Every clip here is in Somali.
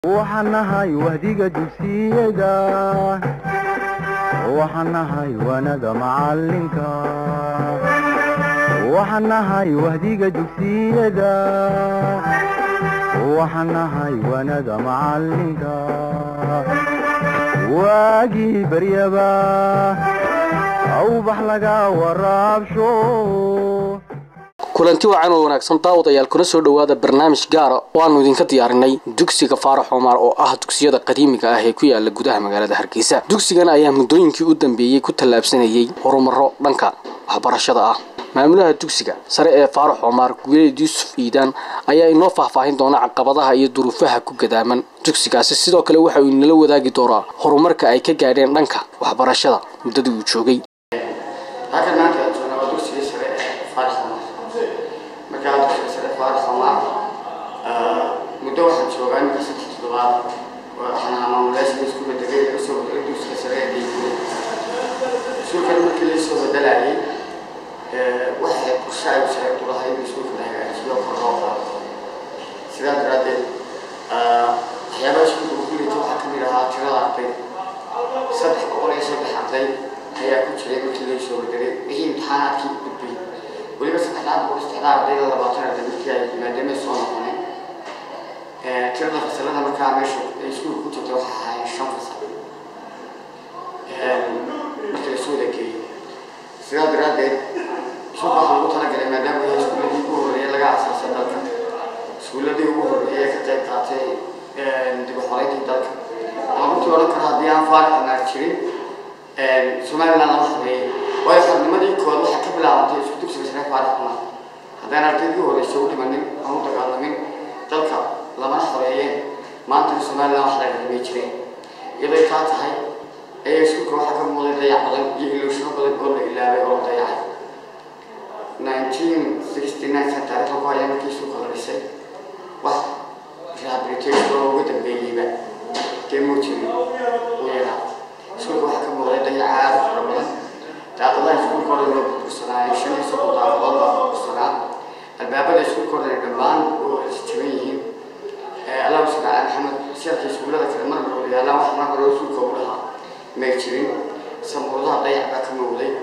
waxaan nahay wahdiga dugsiyada waxaan nahay wanada macalinka waxaan nahay wahdiga dugsiyada waxaan nahay wanada macalinka waagii baryaba awbax laga waraabsho kulanti wacan oo wanaagsan daawadayaal kuna soo dhowaada barnaamij gaara oo aanu idinka diyaarinay dugsiga faarax xumaar oo ah dugsiyada qadiimiga ah ee ku yaala gudaha magaalada hargeysa dugsigan ayaa muddooyinkii u dambeeyey ku tallaabsanayay horumaro dhanka waxbarashada ah maamulaha dugsiga sare ee faarax xumaar guuleed yuusuf iidaan ayaa inoo faahfaahin doona caqabadaha iyo duruufaha ku gadaaman dugsigaasi sidoo kale waxa uu inala wadaagi doonaa horumarka ay ka gaadheen dhanka waxbarashada muddadii uu joogay halkan maanta aan joognaa waa dugsiga sare ee faarax xumaar markaa dugsiga sare faarax xumaar muddo waxaan joogaa iminka saddex toddobaad waxaan ahaa maamulayaasha isku bedelay laga soo bedelay dugsiga sare ee dhiigule iskuulkan markii la soo bedelayay waxay qorshe ay wasaaraddu lahayd in iskuulka la hagaajiyo kor loo qaado sidaa daraaddeed waxyaabaha iskuulka ugu liita waxaa ka mid ahaa tirada arday saddex boqol iyo saddex arday ayaa ku jiray markii laga soo bedelay wixii imtixaanaadkii u gudbay weliba saddexdaa boqol saddexdaa ardayda labaatan arday markii ay maadaamay soo noqoneen tirada fasalada markaa meesha ay iskuulka ku jirtay waxaa ahaayeen shan fasal markii lasoo wada geeyey sidaa daraaddeed iskuulka waxaa lagu talagalay maadaama yahay iskuuladii ugu horreeyay laga asaasay dalka iskuuladii ugu horreeyay ee ka qayb qaatay dib u xoreyntii dalka ama runtii odhan kara haddii aan faarax naar jirin somaliland lama habeeyey waayo xornimadii kood waxay ka bilaabantay isku dugsiga sare faarax xumaar haddaan ardaydii horeysa u dhimanin ama u dagaalamin dalka lamana xoreeyeen maantana somaliland wax laga ramey jireen iyaday taa tahay ayaa iskuulka waxaa ka muuqday dayac badan iyo ilooshino badan oo la ilaabay oo la dayacay nineteen sixty nine san taariikhda ku haya markii iskuulka la dhisay wax rehabilitation oo uga dambeeyeyba dee muu jirin uu yaraa iskuulka waxaa ka muuqday dayac aad u fara badan daaqadaha iskuulka hore loo burbursanaayo shan iyo soddon daaqadood baa burbursanaa albaabada iskuulka hore dhammaan oo isjiban yihiin allahu subxaana maxamed sharka iskuullada kale mar hore yaallaan wax mar hore iskuulka ugu dhahaa may jirin samuuradaha dayac baa ka muuqday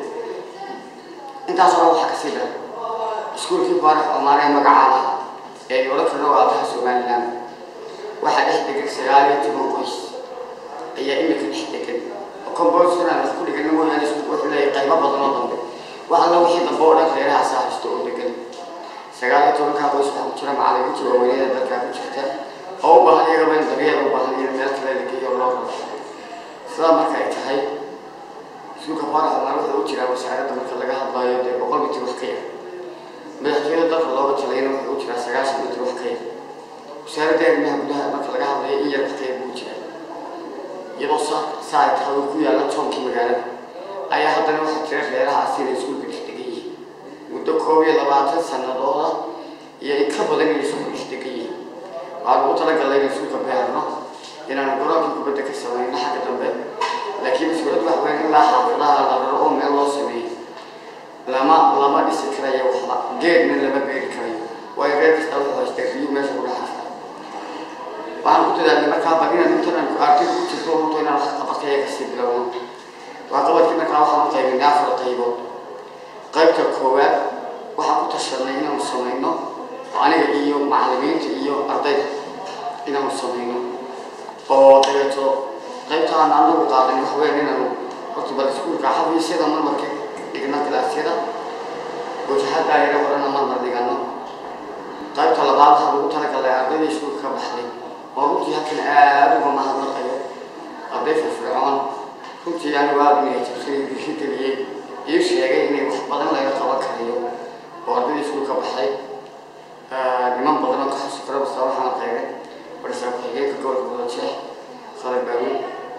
intaas hore waxaa kasii daray iskuulkii faarax omaar ee magacaa lahaa ee odhan karna waa aabaha somaliland waxaa dhex degan sagaal iyo toban qoys ayaa imika dhex degan compositoran wax ku dhigan mooyaane iskuulku wuxuu leeyahay qaybo badan oo dambe wax alla wixii dambe oo dhan reerahaasa haysto oo degan sagaal iyo tobankaa qoys waxaa ku jira macallimiinta waaweynada dalkaa ku jirta oo u baahan iyagaba in daryeel u baahan in meel kale la geeyo loo raro sidaa marka ay tahay iskuulka faarax omaar wuxuu u jiraa wasaaradda marka laga hadlayo dee boqol mitir wax ka yar madaxtooyada dalka looga talayna wuxuu u jiraa sagaashan mitir wax ka yar wasaaradda arrimaha gudaha marka laga hadlayo in yar wax ka yar buu jiraa iyadoo saa saa ay tahay uu ku yaalla tonkii magaalada ayaa haddana waxaa jira reeraha asina iskuulka dhex degan yihiin muddo koob iyo labaatan sanadooda iyo in ka badan inay iskuulka dhex degan yihiin waxaan ugu talagalay inay iskuulka beerno inaan goroonkii kubadda ka samayno xagga dambe laakiin mas-uuliyad wax weyn ilaa xaafadaha la raro oo meel loo sameeyo lama lama dhisi karayo waxba geedna lama beeri karayo waayo reer kasta wuxuu haystaa riyo meesha ku dhexaysa waxaan ku dadaalnay markaa bal inaan intan arday ku jirto runto inaan wax qabatay ee kasii bilowno waa qabadkii markaa waxaan u qaybinay afar qaybood qaybta koowaad waxaan ku tashanay inaanu samayno aniga iyo macallimiinta iyo ardayda inaanu samayno oo dabeeto qaybtaan anagu qaadan wax weyn inaanu horta bal iskuulka xafiisyada marmarka dhigno galaasyada wajahada yara horena marmar dhigano qaybta labaad waxaa lagu talagalay ardayda iskuulka ka baxday oo runtii halkan aada uga mahadnaqayo arday firfircoon runtii anigu aada inay jabsay bixi geliyey ii sheegay inay wax badan laga qaban karayo oo ardayda iskuulka baxay niman badan oo ka xusi karo basta waxaan qaybay barsaa ku-xigeenka gobolka budajeex khalid baawi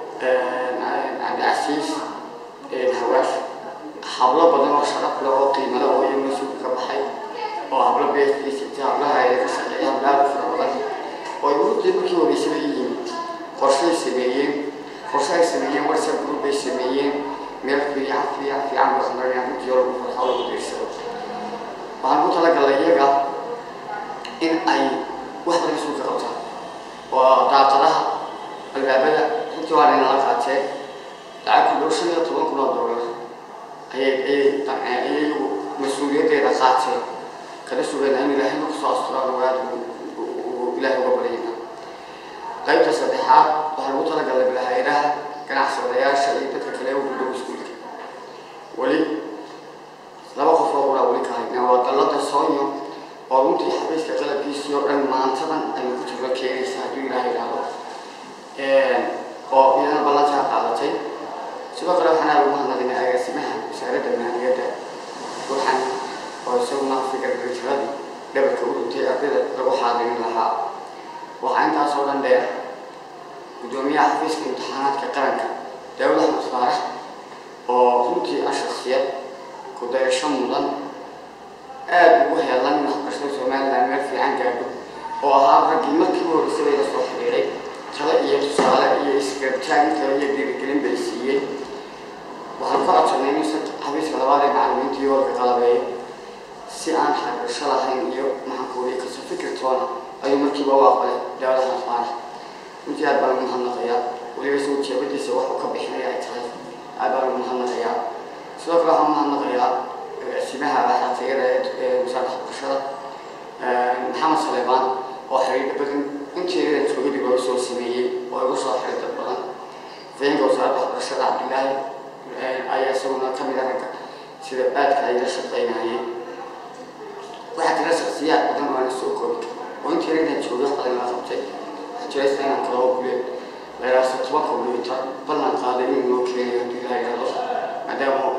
cabdicasiis hawaash hablo badan oo sharaf leh oo qiimale oo iyaguna iskuulka ka baxay oo hablo beestiisa hablaha ay ka shaqeeya hablaha fara badan oo runtii markii horeysaba yihiin qorshay sameeyeen qorshe ay sameeyeen whatsapp group ay sameeyeen meel fiican fiican fiican wax marinaya runtii oo lagu farxo lagu diirsado waxaan ku talagalay iyaga in ay wax badan isugu qabtaan oo daaqadaha albaabada runtii waa dhinala qaateen lacag ku dhow shan iyo toban kun oo doolar ayay ayay ayay iyagu mas-uuliyaddeeda qaateen kana sugayna in ilaahay marka soo asturaan ogaad uu ilaahay uga baryayna qaybta saddexaad waxaa lagu talagalay bilahayraha ganacsadayaasha iyo dadka kale ugu dhow iskuulka weli laba qof oo uraa weli ka haynaa waa dallada soonyo oo runtii xabiiska qalabkiisii oo dhan maantadan ayay ku jirto keenaysa hadduu ilaahay idhaahdo oo iyadana ballantaa qaadatay sidoo kale waxaan aad ugu hadladinay agaasimaha wasaaradda maaliyadda ruuxan oo isaguna fikir ritiradii dhabarka u dhintay ardayda lagu xaadirin lahaa waxaa intaas oo dhan dheer guddoomiyaha xafiiska imtixaanaadka qaranka daawud axmed faarax oo runtii ah shaksiyad ku dayasho mudan aada ugu heelan in waxbarashada somaliland meel fiican gaadho oo ahaa raggii markii u horreysay bay la soo xidhiidhay talo iyo tusaale iyo isgartaan talo iyo dhiirigelin bay siiyey waxaan ku codsanay in xafiiska labaad ee macallimiinta iyo warka qalabeeyo si aan xagasho lahayn iyo maxankuuriyo kaso fikirtoona ayuu markiiba u aqbalay daawada axmed faarax runtii aad baan ugu mahadnaqayaa weliba soo jeebadiisa wax uu ka bixinaya ay tahay aad baan ugu mahadnaqayaa sidoo kale waxaan mahadnaqayaa agaasimaha xatayada ee wasaaradda waxbarashada maxamed saleebaan oo xiriir badan inteeda joogidii looga soo sameeyey oo igu soo xiray dad badan feenka wasaaradda waxbarashada cabdilaahi ayaa isaguna ka mid ah ragga sida aadka ay la shaqaynayeen waxaa jira shaksiyaad badan oo ana soo koobi oo inteeda inaan joogo wax badan la qabtay waxaa jira isla inaan kaloo guleed laylaaso toban kombyuutar ballan qaaday inuu noo keenayo hadduu ilaha yidhahdo maadaama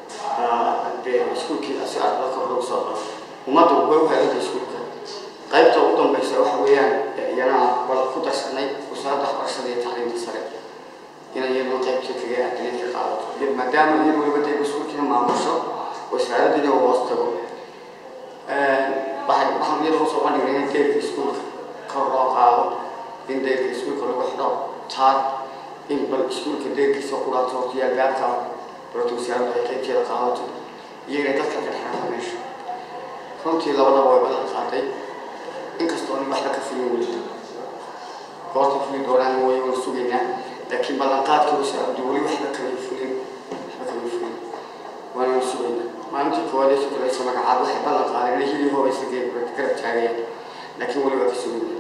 dee iskuulkii si ardada kor loogu soo qabo ummaddu way u helanta iskuulka qaybta ugu dambaysa waxa weeyaan iyana bal ku darsanay wasaaradda waxbarashada iyo tacliinta sare inay iyaduna qaybtii kaga aadinayd ka qaadato iyo maadaama iyadu weliba dee iskuulkiina maamusho wasaaraddiina uu hoos tago waxay waxaan iyada usoo bandhignay in deyrka iskuulka kor loo qaado in deyrka iskuulka lagu xidho taar in bal iskuulka deyrkiisa quraato horta iyo albaabka barota wasaaraddu ay qaybteeda qaadato iyo inay dadka ka dhexrata meesha runtii labadaba way balan qaaday inkastoo nin waxba ka fulin weli goorta fuli doonaan way wala sugaynaa laakiin ballanqaadkii wasaaraddu weli waxba kamay fulin waxba kamay fulin waana wala sugaynaa maalintii koowaad ee sukulaysa magacaad waxay ballan qaadeen inay hilii hoobaysa garab taagayaan laakiin weli waa ka sugaynaa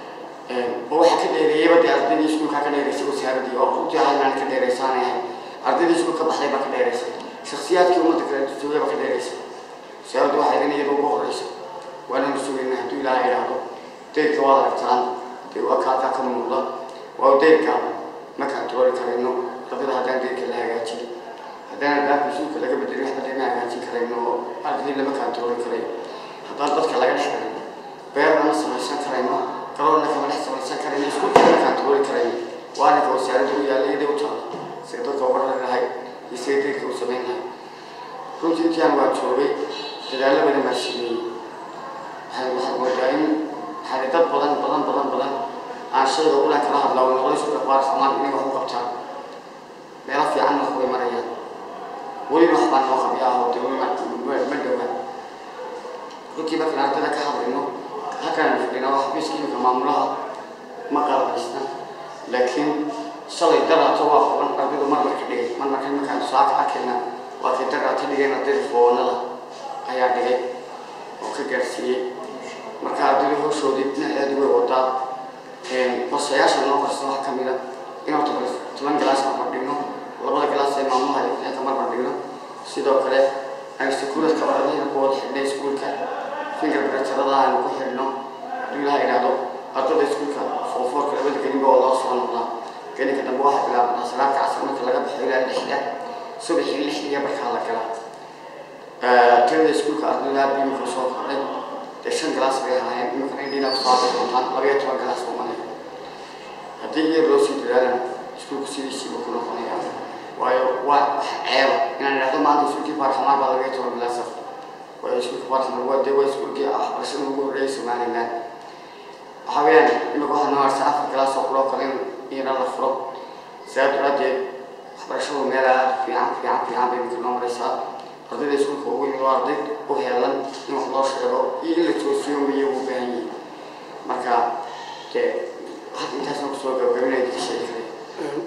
oo waxaa ka dheereeyeyba dee ardaydii iskuulkaa ka dheeraysay wasaaraddii oo runtii halnaan ka dheeraysaanay ahay ardaydii iskuulka baxday baa ka dheeraysay shaksiyaadkii ummadda kale joogay baa ka dheeraysay wasaaraddu waxay idin iyada ugu horeysa waananu sugaynaa hadduu ilaaha idhaahdo deyrka waad aragtaan dee waa kaakaa ka muuqda waa deyrka ma kantarooli karayno ardada haddaan deyrka la hagaajin haddaan albaabka iskuulka laga bedelin waxba dee ma hagaajin karayno oo ardadii lama kantarooli karayo haddaan dadka laga dhex galin beerna ma samaysan karayno garoonna kama dhex samaysan karayno iskuulka lama kantarooli karayno waa arrinka wasaaradda u yaalla iyaday u taala sida dadka uga rari lahay iyo sida deyrka u samayn lahay runtii intiaan waa joogay dadaallo badan baa sameeyey waxay waxaad moodaa in waxaa dad badan badan badan badan aan shayga ulan kala hadlaa way noqday isku dhaqaar xumaan inay wax u qabtaan meelo fiican wax way marayaan weliba wax baan noo qabi ah oo dee weli ma ma dhowaa runtii markaan ardada ka hadlayno halkaan fadhina waa xafiiska imika maamulaha ma qalabaysna laakiin shalay daraato waa qaban ardaydu marmarka dhigay marmarka markaan saaka arkayna waa kay daraata dhigeen ardayda foonada ayaa dhigay oo ka gaarsiiyey marka ardayda hawshoodii dhinaceedu way wadaa qosayaasha noo qarsan waxaa ka mid a in horta bal toban galaas marmar dhigno labada galaas ee maamulaha inta marmar dhigno sidoo kale aynu sakuuradka ardayda ku wada xidhnay iskuulka finger bretarada aynu ku xidhno hadduu ilaha idhaahdo ardada iskuulka foofoorka labada gelinba oo loo soo noqdaa gelinka dambe waxaa bilaabanaa salaadka casar marka laga baxo ilaa lixda subaxii lixdiya markaa la galaa tirada iskuulka ardayda aad imika soo kordhay dee shan galaas bay ahaayeen imikana indhiina kusoo hadli doontaan labayo toban galaas buu malay haddii iyar loo sii dadaalana iskuulku sidiisiiba ku noqonaya waayo waa wax ceeba inaan idhahdo maanta iskuulkii baarxamaan baa labayo toban galaas ah waayo iskuulka baarxamaan waa dee waa iskuulkii waxbarashada ugu horreeyay somaliland waxaa weeyaan imika waxaa noo harsan afar galaas oo kuloo kale in iyana la furo saa daraadeed waxbarashadu meel aad fiican fiican fiican bay imika noo maraysaa ardayda iskuulka ugu yimid waa arday u heelan in wax loo sheego iyo in la toosiyo ma iyagu u baahan yihiin marka dee hadda intaasna kusoo gabagabinaya dadka sheegi karay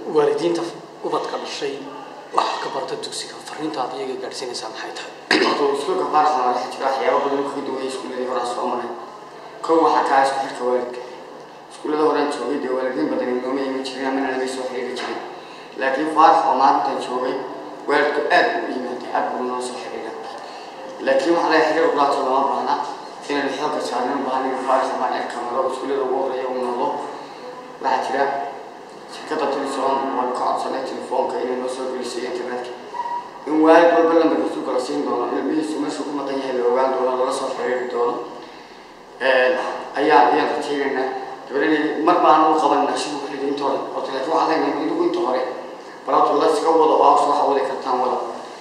waalidiinta ubadka dhashay waxa ka barta dugsiga fariintaad iyaga gaadhsiinaysaa maxay tahay horta iskuulka baarxana waxa jira waxyaaba badan kaga duwaya iskuuladii horaa soo maray kow waxaa kaa isku xirka waalidka iskuullada horaan joogay dee waalidiin badan inooma iman jirin amana laga soo xiriiri jirin laakiin faarax oo maalintan joogay waalidku aad buu u yimaada aad buu noo soo xiriira laakiin waxaa laga xiriir ulaato lama baahna inaynu xoogga saarnan baahnin faarax baan cirka maro iskuullada ugu horeeya uu noqdo waxaa jira shirkadda teleson waan ka codsanay telefoonka inay noo soo gelisay internetka in waalid walba lambarkiisu kala siin doono ilmihiisu meeshuu ku maqan yahay la ogaan doono lala soo xiriiri doono ayaa ayaan rajaynaynaa dabadeed mar baan u qabanaa siduu xilliga inta hore horta laakiin waxaa leenahay idigu inta hore balabta la iska wado oo hawsha waxa wadi kartaan wada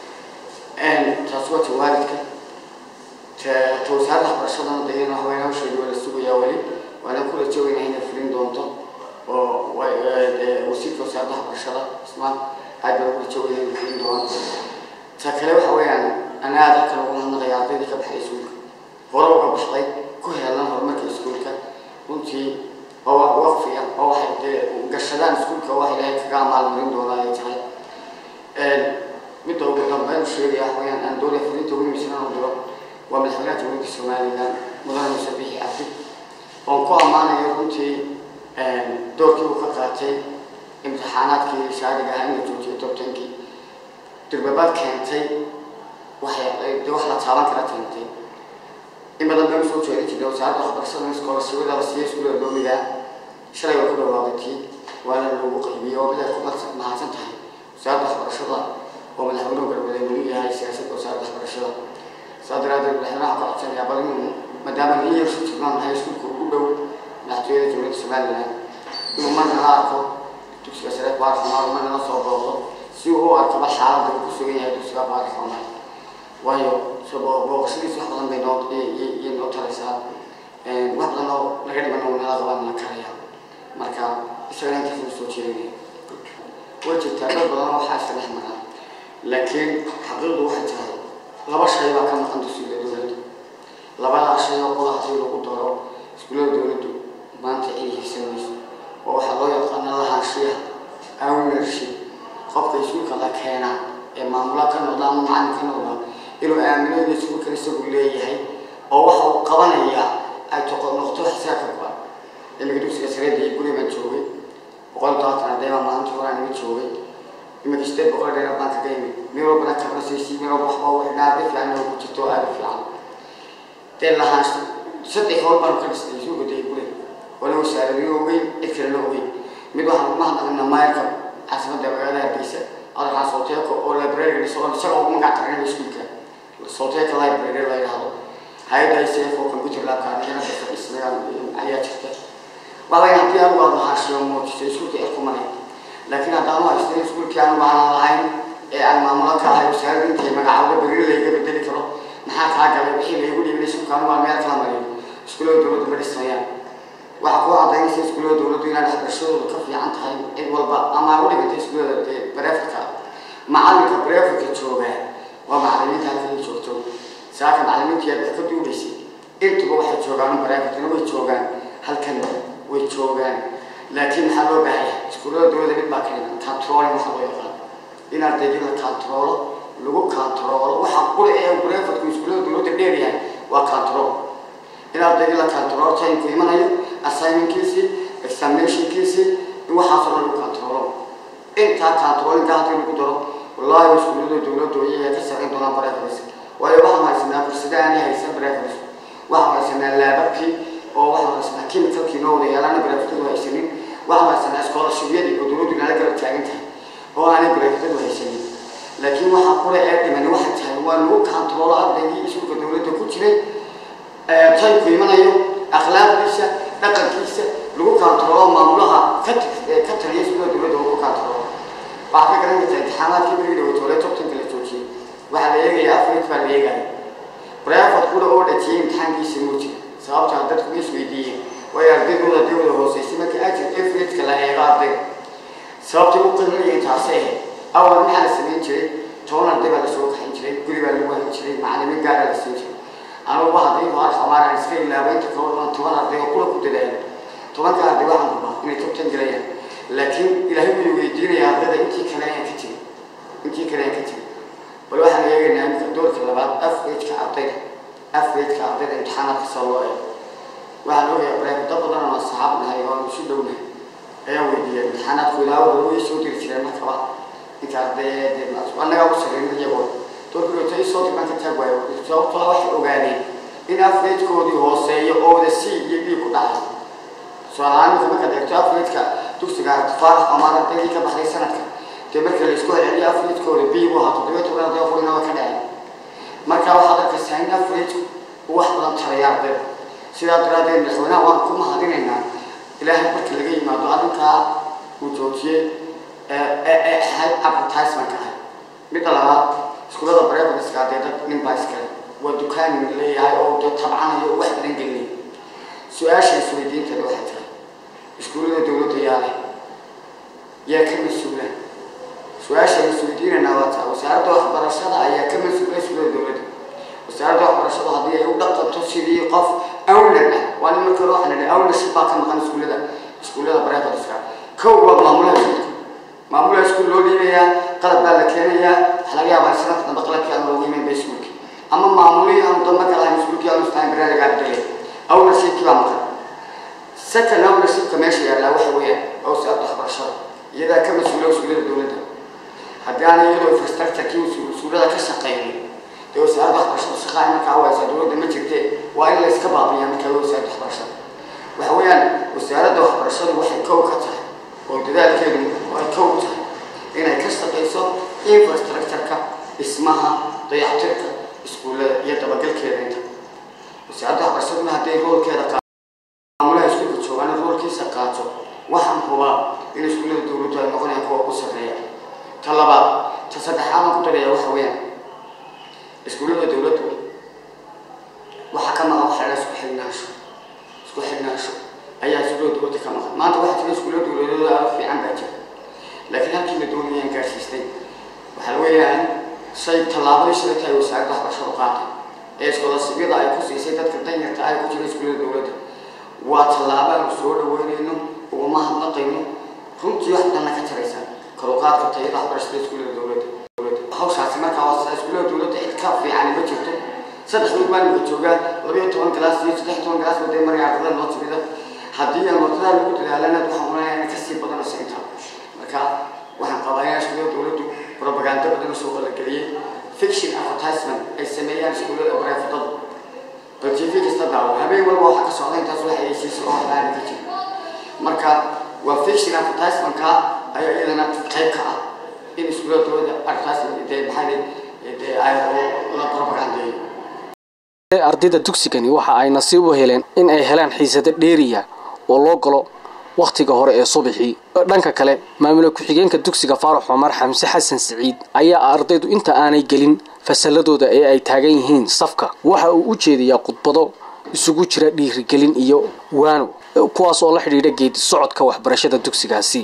taas waa ta waalidka ta ta wasaaradda waxbarashadana dee in waxaweyne hawsheedi waa la sugayaa weli waana ku rajoogaynaa inay fulin doonto oo wasiirka wasaaradda waxbarashada ismaan aad baan ku rajoogaynaa inay fulin doonto ta kale waxa weeyaan anaa aad halkan ugu mahadnaqaya ardaydii ka baxday iskuulka hore uga baxday ku heelan horumarka iskuulka runtii oo wax waqfiya oo waxay dee gashadaan iskuulka wax ilaahay kaga amaalmarin doonaa ay tahay midda ugu dambeyn sheegaya wax weeyaan aan doonaya fulinta ugu miisana u diro waa madaxweynaha jamhuuriyadda somaliland mudane muuse bixi cabdi oon ku ammaanayo runtii doorkii uu ka qaatay imtixaanaadkii shaadiga ahaa in la joojiyo tobtankii durbabaad keentay waxay dee wax la taaban kara keentay in badan baan usoo jeedin jirnay wasaaradda waxbarashada in iskoolasiyada la siiya iskuulada doomiga shalay waa ku dhawaaqay tii waana loogu qaybiyey oo midaad ku mahadsan tahay wasaaradda waxbarashada oo madaxweynuhu garbaday weli yahay siyaasadda wasaaradda waxbarashada saa daraadeed madaxweynaha ka codsanayaa bal inuu maadaama nin yar su jirnaan nahay iskuulka ugu dhow madaxtooyada jamhuuriyadda somaliland inuu mar nala arko dugsiga sare baarxumaar mar nala soo booqdo si uu u arkaba xaaladda uu ku sugan yahay dugsiga baarxumaar waayo booqashadiis wax badan bay noo iyo noo taraysaa wax badan oo laga dhiman oo nala qabaan la karaya marka isagana intaas u soo jeedinaya way jirtaa dad badan oo waxaa iska dhex maraa laakiin xaqiiqdu waxay tahay laba shay baa ka maqan dugsiga dowladda labadaa shay oo qola hadii lagu daro iskuullada dowladdu maanta ay hiigsanayso oo waxaa loo yaqaana lahaanshiya ownership qofka iskuulka la keenaa ee maamula ka noqda ama macalin ka noqda inuu aamino inuu iskuulkan isagu leeyahay oo waxa uu qabanaya ay noqoto xisaabka go-an iminka dugsiga sareeda iyo guri baan joogay boqol todobaatan arday baa maalinta horaan iga joogay iminka sideed boqol dheer baan kaga imid mid walbana kabrasaysi mid walba waxba u xidhnaa arday fiican oo ku jirto aada u fiican dee lahaansho saddex howl baan ka dhistay isugu day guri wala wasaaradiyo ogeyn cid kalena ogeyn mid waxaan kuma hadlaqina maayarka caasimadda magaalada hargeysa adalkaa sooteeko oo library dhiso isaga ugu magac tagnay iskuulka sooteeka library la yidhaahdo hay-adda icf oo computer labka anigana dadka dhismayaan ayaa jirta waalaga haddii anugu aad lahaashiyo muujiso iskuulka irkumanay laakiin haddaan u haystay iskuulkii anugu aanan lahayn ee aan maamulo ka ahay wasaaradda intay magacaawda berri layga bedeli karo maxaa kaa galay wixii laygu dhiibay iskuulka anugu aan meel kala mariyo iskuullada dowladdu ma dhismayaan waxaa ku cadaynaysa iskuullada dowladdu inay waxbarashadoodu ka fiican tahay cid walba ama u dhigantay iskuullada dee bareefadka macalinka bareefadka jooga waa macalimiinta halkan joogto saaka macalimiintii aad wax ka duubaysay intuba waxay joogaan bareefadkana way joogaan halkan way joogaan laakiin maxaa loo baahan yahay iskuullada dowladda mid baa ka dhiman controlling waxaa loo yaqaan in ardayga la controlo lagu controlo waxa qura ee bareefadku iskuullada dowladda dheer yahay waa control in ardayga la controlo timku imanayo assignmentkiisii examinationkiisii in waxaasoo dhan lagu controlo intaa controlinka haddii lagu daro wallaahi iskuullada dowladdu iyaga ka samayn doonaan bareefadis waayo waxaan haysanaa fursada aanay haysan bareefadis waxaan haysanaa laababkii oo waxaan haysanaa chemicalkii noo wada yeelana bareefadadu haysanin waxaan haysanaa scholarshibyadii oo dowladdu nala garab taagan tahay oo aanay bareefadadu haysanin laakiin waxaa qura ee dhimani waxay tahay waa lagu controlo ardaygii iskuulka dowladda ku jiray taybku imanayo akhlaaqdiisa dhaqankiisa lagu controlo maamulaha ka ka taliya iskuulada dowladda oo ku controlo waxaa ka garan kartaa imtixaanaadkii berigi dhawatoole tobtanka la joojiyey waxaa la eegaya afrit baa la eegaya breford kula oo dhajiyey imtixaankiisa muu jira sababtaa dadku ma isweydiiyeen waayo ardaydooda dawda hooseysay markii ajir efritka la eego ardayga sababtay u qiimayeen taasi ahayd awal maxaa la samayn jiray toban arday baa lasoo kaxayn jiray guri baa lagu hayn jiray macalimiin gaara la siin jiray anugu haddii hore xamaaraan iska ilaabay inta kale dhan toban arday oo kula ku dadaalo tobanka arday waxaan rabaa inay tobtan gelayaan laakiin ilaahay wuu weydiinayaa ardayda intii kale ayaan ka tegin intii kale ayaan ka tegin bal waxaan eegaynaa iminka doorka labaad afreedka ardayda afreedka ardayda imtixaanaadka soo loo eego waxaan ogayaa bareekado badan oo saxaab nahay oo aan isu dhownahay ayaan weydiiyay imtixaanaadku ilaa wada way soo diri jireen markaba inta arday annagaa u sarreyn iyagoo doorkii tay soo dirmaan ka taag waayo sababtoo waxay ogaadeen in afreedkoodii hooseeyo oo wada c iyo b ku dhacay su-aalahaan marka markaad eegto afreedka dugsiga faarax amaar ardaydii ka baxday sanadka dee marka la isku celceliyo afreedkooda b buu ahaa toddobiyo toban arday oo kulinaba ka dhacay marka waxaad arkaysaa in afreedku uu wax badan taraya ardayda sidaa daraaddeed madaxweynaha waan ku mahadinaynaa ilaahay marka laga yimaado arrinkaa uu joojiyey ee ahayd advertisement ahay midda labaad iskuulada brevatska dee dad nin baa iskale waa dukaan leeyahay oo dee tabcanayo oo wax badan gelinay su-aasha isweydiinteeda waxay tahay iskuullada dowladda yaa leh yaa ka mas-uula su-aasha isweydiinanaa waa taa wasaaradda waxbarashada ayaa ka mas-uula iskuullada dowladda wasaaradda waxbarashadu haddii ay u dhaqanto sidii qof awlan ah waa nin marka hore waxaan idhi awlanship baa ka maqan iskuullada iskuullada brevatska kow waa maamulaha iskuulka maamulaha iskuul loo dhiibayaa qalab baa la keenayaa waxa laga yaabaa sanadka dambe qalabkii aan loogu iman ba iskuulki ama maamulihii aanu dambe ka lahayn iskuulkii aanu istaan baraariga abdalay ownershipkii baa maqan second ownershipka meesha yaallaa waxa weeyaan waa wasaaradda waxbarashada iyadaa ka mas-uula iskuullada dowladda haddii aan iyadoo infrastructurekii iskuullada ka shaqeynin dee wasaaradda waxbarashada shaqaa markaa waysa dowladda ma jirtee waa in la iska baabiyaa markaa wasaaradda waxbarashada waxa weeyaan wasaaradda waxbarashadu waxay kow ka tahay oo dadaalkeedu ay kow tahay inay ka shaqayso infrastructureka dhismaha dayactirka iskuullada iyo dabagalkeeda inta wasaaradda waxbarashaduna hadday roolkeeda maamulaha iskuulka joogaan roolkiisa qaato waxaan hubaa in iskuullada dowladdu ay noqonayaan kuwa ugu sarreeya ta labaad ta saddexaad aan ku daraya waxa weeyaan iskuullada dowladdu waxaa ka maqan waxa la isku xidhnaansho isku xidhnaansho ayaa iskuullada dowladda ka maqan maanta waxaa jira iskuullada dowladooda aad fiican baa jira laakiin halkii la doonayaan gaarsiistay waxaa weeyaan shay tallaabadii shalayta ay wasaaradda waxbarashadu qaatay ee iskoolasibyada ay ku siisay dadka danyarta ah ee ku jira iskuullada dowladda waa tallaabo aanu soo dhaweynayno uguma hadlaqayno runtii wax badanna ka taraysa karuqaadka tayada waxbarashada iskuullada dowladda hawshaasi markaa waa sida iskuullada dowladda cid ka fiicani ma jirto saddex wiil baan imika joogaa labayo toban galaas iyo saddex toban galaas wadee maraya ardada noo timida haddii aan wadadaa lagu dadaalana waxaan unaya inay kasii badanayso intaa marka waxaan qabaa in iskuullada dowladdu propaganda badan soo qalageliyey fiction advertisement ay sameeyaan iskuullada bareefadada bal tv kasta daawo habeen walba waxaa ka socda intaas waxa ay siiso oo waxbaana ka jira marka waa fiction advertisementka ayaa iyadana qayb ka ah in iskuullada dowladda advertisement dee maxaa dee ay la propagandeeyo ardayda dugsigani waxa ay nasiib u heleen in ay helaan xiisado dheeriya oo loo galo wakhtiga hore ee subaxii dhanka kale maamula ku-xigeenka dugsiga faarax cumar xamse xasan siciid ayaa ardaydu inta aanay gelin fasalladooda ee ay taagan yihiin safka waxa uu u jeediyaa khudbado isugu jira dhiirigelin iyo waano kuwaas oo la xidhiidha geedi socodka waxbarashada dugsigaasi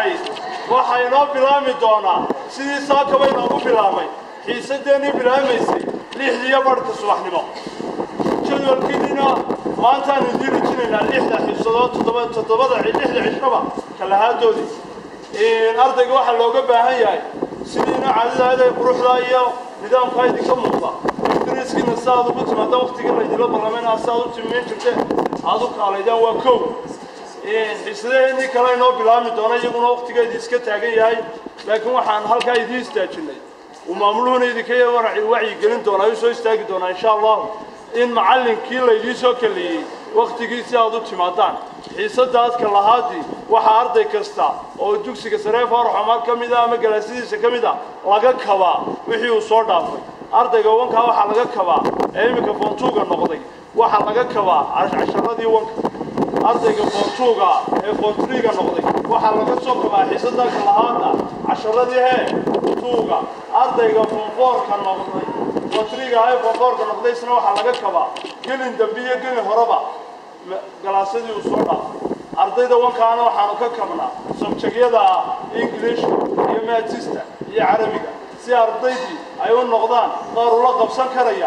waxaa inoo bilaami doonaa sidii saakaba inoogu bilaabay xiisadeennii bilaamaysay lixdiiyo barhka subaxnimo jadwalkiinina maantaan idiin rajinaynaa lixda xiisadood toddoba toddobada lixda cishoba kalahaadoodii ardayga waxaa looga baahan yahay sidiina caadadaada quruxda iyo nidaamkaa idinka muuqda dariskiina si aad ugu timaada waktigii laydinla barlamayna si aad u timiin jirteen aad u kaalaydaan waa kow xiisadaheenii kale inoo bilaami doona iyaguna waktigeedii iska taagan yahay laakiin waxaan halkaa idiin istaajinay uu maamuluhuna idinka wacyigelin doonaa u soo istaagi doonaa insha allahu in macallinkii laydiin soo kaleeyey waktigii si aad u timaadaan xiisadaadka lahaadii waxaa arday kasta oo dugsiga saree faarax cumar ka mid ah ama galaasadiisa ka mid ah laga kabaa wixii uu soo dhaafay ardayga wankaa waxaa laga kabaa ee iminka foontuuga noqday waxaa laga kabaa casharadii wanka ardayga foontuuga ee foontriga noqday waxaa laga soo kabaa xiisadaadka lahaada casharadii hee tuuga ardayga foonfoorka noqday foontriga ee foonfoorka noqday isna waxaa laga kabaa gelin dambe iyo gelin horeba galaasadii uu soo dhaafay ardayda wankaana waxaanu ka kabnaa sabjagyada ah english iyo maatista iyo carabiga si ardaydii ay u noqdaan qaar ula qabsan karaya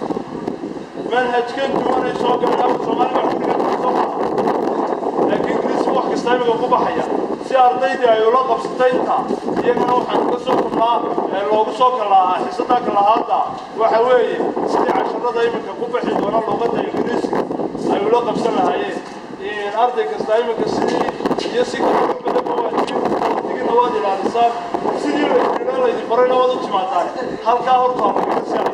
manhajkan duwanay soo galeen afka soomaaliga wax kaga qabsan laakiin ingiriisi wax kasta imiga ku baxaya si ardaydii ay ula qabsatay intaa iyagana waxaan uga soo kulnaa ee loogu soo kalahaa xiisadaa kalahaadda waxa weeye sidii casharada iminka ku bixi doona luuqadda ingiriisiga ay ula qabsan lahaayeen arday kasta iminka sidii iyo si kale wax badanba waa jirin digina waad ilaalisaan sidii laydinaa laydin barayna waad u timaadaan halkaa hortaa lagaga saayo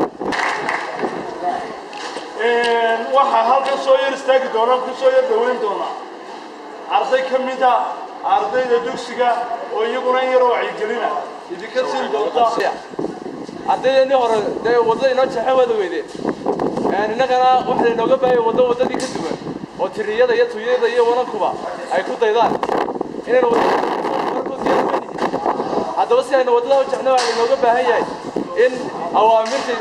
waxaa halkan soo yar istaagi doonaan ku soo yar dhaweyn doonaa arday ka mida ardayda dugsiga oo iyaguna in yaroo wacyigelina idinka siin doonta ardaydeenii hore dee waddada inoo jeexan wada weydeen innagana waxaa inooga baahaya waddo waddadii ka duwan oo tiriyada iyo tuyada iyo wanankuba ay ku daydaan inaynu haddaba si aynu waddada u jecno waxaa inooga baahan yahay in awaamirta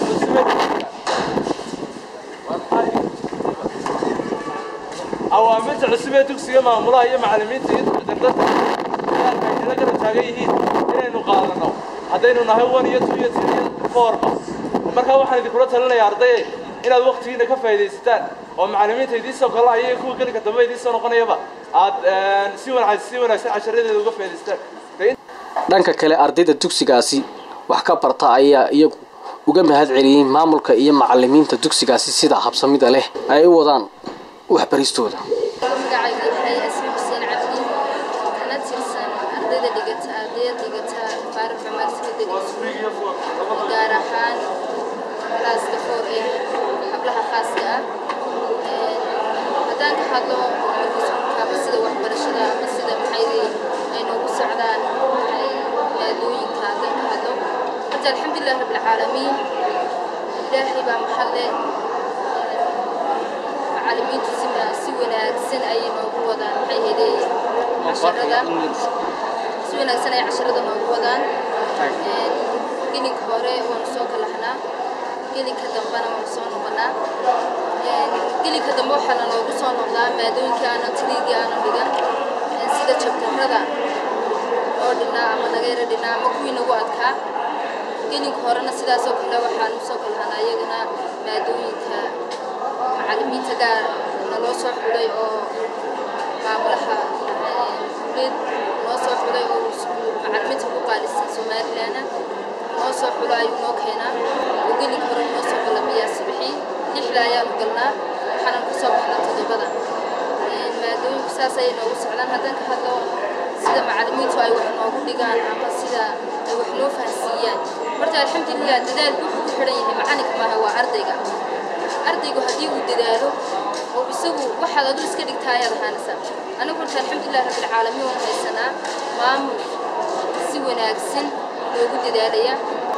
awaamirta cusub ee dugsiga maamulaha iyo macallimiinta iyo dardada ay nala garab taagan yihiin inaynu qaadano haddaynu nahay one iyo two iyo three iyo fourba markaa waxaan idinkula talinayaa ardaye inaad waktigiina ka faa'iidaysataan oo macallimiinta idiin soo galaya iyo kuwa gelinka dambe idiin soo noqonayaba aad si wanaagsan si wanaagsan casharadeeda uga faa'iidaystaan dhanka kale ardayda dugsigaasi wax ka barta ayaa iyagu uga mahad celiyey maamulka iyo macallimiinta dugsigaasi sida habsamida leh ay u wadaan waxbaristooda magacaygu yahay asmi xuseen cabdi kana tirsan ardayda dhigata ardayda dhigata faarif cumar secondary school gaar ahaan klaaska four ee hablaha khaaska ah haddaan ka hadlo markiiskukaaba sida waxbarashada ama sida maxaydi ay noogu socdaan maadooyinka haddaan ka hadlo horta alxamdulilah rabbilcaalamiin ilaahay baa maxalle macallimiintu si si wanaagsan ayay noogu wadaan maxay heday casharada si wanaagsan ayay casharada noogu wadaan gelinka hore waanu soo kalahnaa gelinka dambena waanu soo noqonaa gelinka dambe waxaana noogu soo noqdaa maadooyinkii aanan tiriigii aanan dhigan sida jabtarrada oo dhinnaa ama nageera dhinnaa ama kuwii nagu adkaa gelinka horena sidaasoo kale waxaanu soo kalahanaa iyagana maadooyinka macallimiinta gaar naloo soo xulay oo maamulaha dowlad noo soo xulay oo macallimiinta ku qaalisan somalilandna noo soo xulo ayuu noo keenaa oo gelinka hore noo soo qalamiyaa subaxii lixda ayaanu galnaa waxaanan ku soo baxnaa toddobada maadooyinku saas ayay noogu socdaan haddaan ka hadlo sida macallimiintu ay wax noogu dhigaan ama sida ay wax noo fahansiiyaan horta alxamdulilah dadaalku wuxuu ku xidhan yahay macalinka maaha waa ardayga ardaygu haddii uu dadaalo oo isagu waxaad adu iska dhigtaa ayaad ahaanaysaa anigu horta alxamdulilah rabbilcaalamiin waan haysanaa maamul si wanaagsan loogu dadaalaya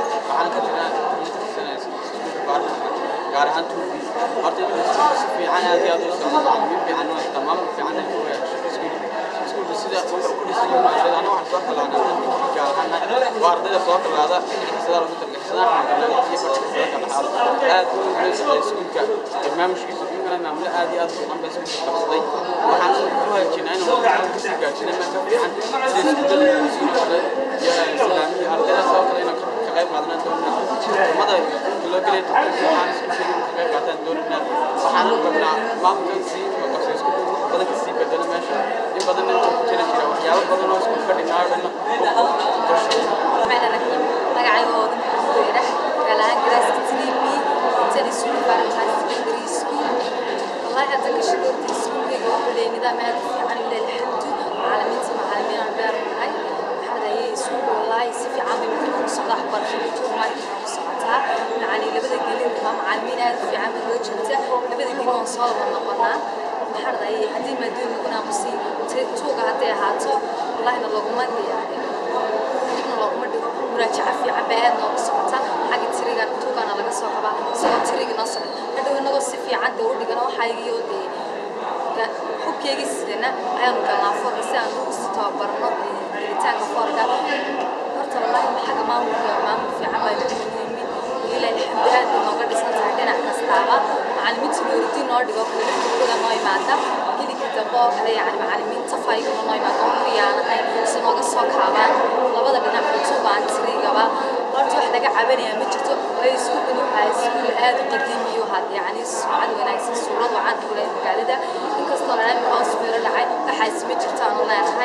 gaar ahaan tuubi horta si fiican aad iyo aad u socdo macallimiin fiican oo haysta maamul fiican ay ku yeesho iskuulka sida wuxuu ku dhisan yahay ardayda anna waxaan soo kalaana tan tuubi gaar ahaan waa ardayda soo kalaada xisada lagu targa xisadaha xanaanada iyo barashada soo kala aad u weysay iskuulka barnaamijkiisa kuna maamul aad iyo aad u fiican bay iskuulka qabsaday waxaan ku hagaajinaa inuu ku sii gaajinay marka fiican sida iskuulada iyo islaamiga ardayda soo kale inaan ka qayb qaadanaa doonaa umada loo gelay waxaan isku sheegay ka qayb qaataan doonaa waxaan rabnaa maamulkan sii qabsay isku badan ka sii bedelo meesha in badan inta ku jira jira waxyaabo badan oo isku fadhinaa dhanna magacayga oo dhanka galaan garaaska tilibi tani iskuul barantaa secondary school wallahi hadda ka shaqoorta iskuulkayga wuxuu leeyahay nidaam aad u fiican ilaa alxamdu macallimiinta macallimiin aan beer nahay waxaan ayay iskuulka wallahi si fiican bay markii ku socdaa waxbarashada tuumaarkii ku socotaa macallin labada gelin waa macallimiin aad u fiican bay loo joogta labada gelin waan soo wada noqonaa waxaan ayay haddii maadooyin lagu naamusiin tuuga hadday ahaato wallahina looguma diyaarin dibna looguma dhigo muraajaca fiican bay aad noogu socota xagga tirigan tuugana laga soo qabaa isagoo tirigi noo socda hadhow inagoo si fiican dee u dhigana waxaygii oo dee hubkeygii sidana ayaanu galnaa foorka si aan ugu sii tababarno gelitaanka foorka horta wallaahi xagga maamulka maamul fiican baa lagu yimid ilaahi alxamdu aad bay nooga dhisan tahay dhinac kastaaba macallimiinta nooridiin noo dhigo kala noo imaada gelinka dambe oo kale yacni macallimiinta fayguna noo imaada oo kuyaanahay si nooga soo kaabaan labada dhinac kutubaan tirigaba horta wax laga cabanaya ma jirto waayo iskuulkan waxaa iskuul aad u qadiimiyo had yacni sumcad wanaagsan suurad wacan u leh magaalada inkastoo dhanaan hoos meelo dhacay waxaas ma jirto aanu leenahay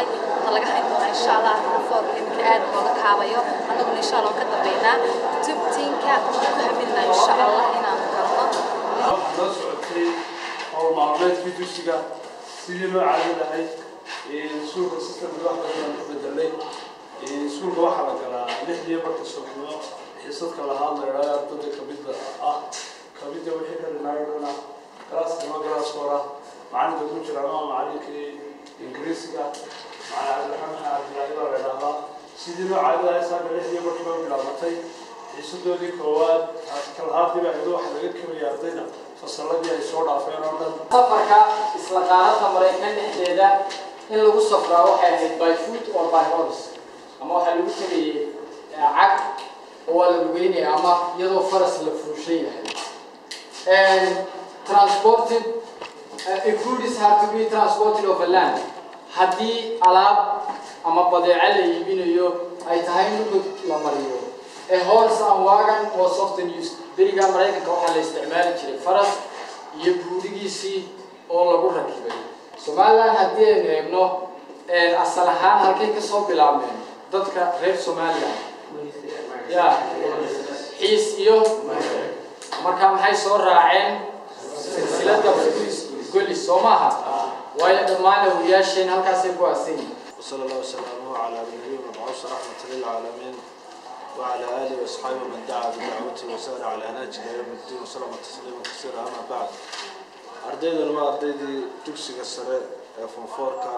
maskaxda laga hayn doonaa insha allah foorka iminka aad looga kaabayo annaguna insha allah ka dambeynaa tubtiinka waxaan ku haminaa insha allah inaan galno waxaa noo socotay howl maalmeedkii dugsiga sidii loo caadi lahay iskuulka sistamka wax badan ku bedelay iskuulka waxaa la galaa lixdii marka subaxnimo xiisadka lahaa la idhaayo ardada kamida ah kamida wixii ka dhinaayodhana galaaskama galaaskoora macalinka ku jira ama macalinkii ingiriisiga macalin cabdiraxmaan cabdilaahi baa la idhahdaa sidii loo caadi lahay saaka lixdii markii bay bilaabatay xiisadoodii koowaad kalahaadii baa ido waxa laga kemaya ardayda fasalladii ay soo dhaafeen oo dhan safarka isla qaaradda maraykan dhexdeeda in lagu safraa waxay ahayd by foot or by horse ama waxaa lagu tegayay cag oo waa la lugeynaya ama iyadoo faras la fuushan yahay transported uh, if food is have to be transported over land haddii alaab ama badeeco la iibinayo ay tahay in dhulka la mariyo a horse and wagon was often used beriga maraykanka waxaa la isticmaali jiray faras iyo buurigiisii oo lagu rakibay somaliland haddii aynu eegno asal ahaan halkay kasoo bilaabmeen dadka reer somaliland ya xiis iyo marka maxay soo raaceen silsilada golis soo maaha waayo dhammaan awliyaasheen halkaasay ku aasan yihiin وصلى الله وسلامه على نبينا المبعوث رحمة للعالمين وعلى آله وأصحابه من دعا بدعوته وسار على نهجه إلى يوم الدين وسلم تسليما كثيرا أما بعد أرديدنا ما أرديدي تكسي السريع فنفوركا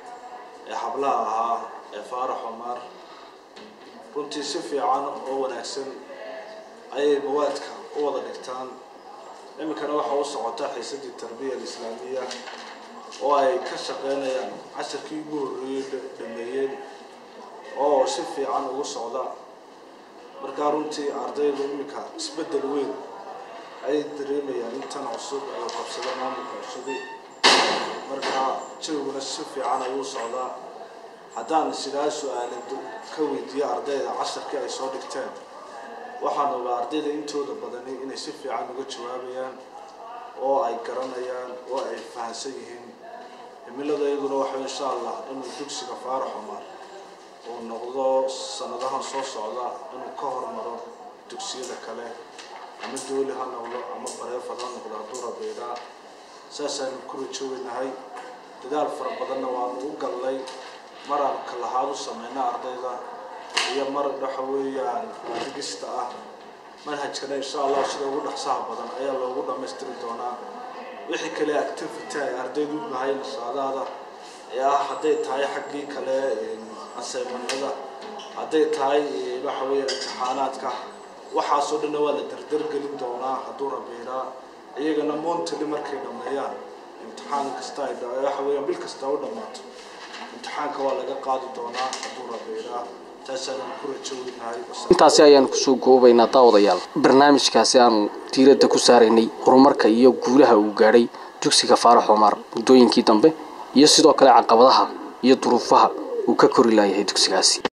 حبلها ها فارح عمر runtii si fiican oo wanaagsan ayay mawaadka u wada dhigtaan iminkana waxaa u socota xiisadii tarbiya alislaamiya oo ay ka shaqeynayaan casharkii ugu horreeyey dhameeyeen oo si fiican ugu socda markaa runtii ardaydu iminka isbeddel weyn ayay dareemayaan intan cusub ay qabsada maamulka cusubi markaa jawiguna si fiican ayuu socdaa haddaan sidaa su-aalad ka weydiiyo ardayda casharkii ay soo dhigteen waxaan ogaa ardayda intooda badani inay si fiican uga jawaabayaan oo ay garanayaan oo ay fahansan yihiin himiladayaduna waxa insha allah inuu dugsiga faarax cumar uu noqdo sanadahan soo socda inuu ka hormaro dugsiyada kale ama dooli ha noqdo ama bareefad ha noqdo hadduu rabeydhaa saasaanu ku rajoogenahay dadaal fara badanna waanu u gallay mar aan kalahaad u samayna ardayda iyo mar waxa weeyaan digista ah manhajkana insha allah sida ugu dhaqsaha badan ayaa loogu dhammaystiri doonaa wixii kale activity ay ardaydu u bahay nashaadaada ee ah hadday tahay xaggii kale asaymanada hadday tahay waxa weeya imtixaanaadka waxaasoo dhanna waa la dardargelin doonaa hadduu rabiiraa iyagana montali markay dhammeeyaan imtixaan kasta ay waxa weeyaan bil kasta u dhammaato imtixaanka waa laga qaadi doonaa hadduu rabiiraa taasaan ku rajoweynahay intaasi ayaanu kusoo goobaynaa daawadayaal barnaamijkaasi aanu diiradda ku saaraynay horumarka iyo guulaha uu gaadhay dugsiga faarax cumar muddooyinkii dambe iyo sidoo kale caqabadaha iyo duruufaha uu ka kori laayahay dugsigaasi